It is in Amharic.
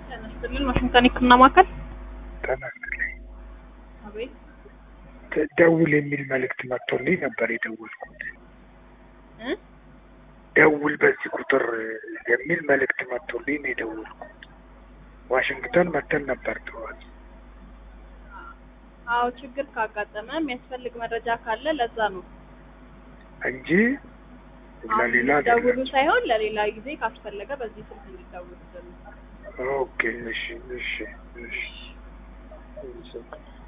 ጤና ይስጥልን ዋሽንግተን የህክምና ማዕከል ተመስገን አቤት ደውል የሚል መልእክት መጥቶልኝ ነበር የደወልኩት። እ ደውል በዚህ ቁጥር የሚል መልእክት መጥቶልኝ ነው የደወልኩት። ዋሽንግተን መተን ነበር ጠዋት። አዎ ችግር ካጋጠመ የሚያስፈልግ መረጃ ካለ ለዛ ነው እንጂ አሁን ለሌላ ደውሉ አይደለም። ሳይሆን ለሌላ ጊዜ ካስፈለገ በዚህ ስልክ እንዲደውሉ ኦኬ እሺ እሺ እሺ እሺ